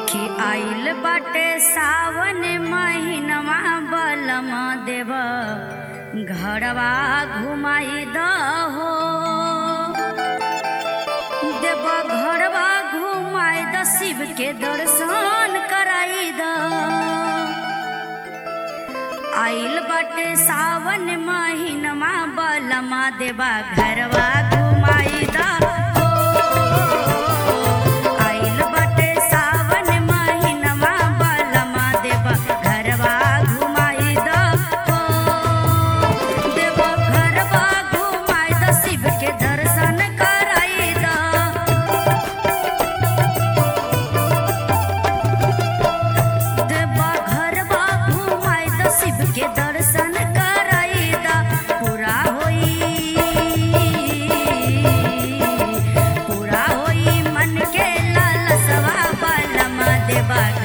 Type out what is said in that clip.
कि आइल बाटे सावन महीनवा बलम देव घरवा घुमाई दहो देव घरवा घुमाई द शिव के दर्शन कराई द आइल बाटे सावन महीनवा बलमा देवा घरवा घुमाई द आइल बाटे सावन महीनवा बलमा देवा घरवा घुमाई द देवा घरवा घुमाई द शिव के दर्शन कराई द देवा घरवा घुमाई द शिव के दर्शन कराई द पूरा होई पूरा होई मन के लालसवा बलमा देवा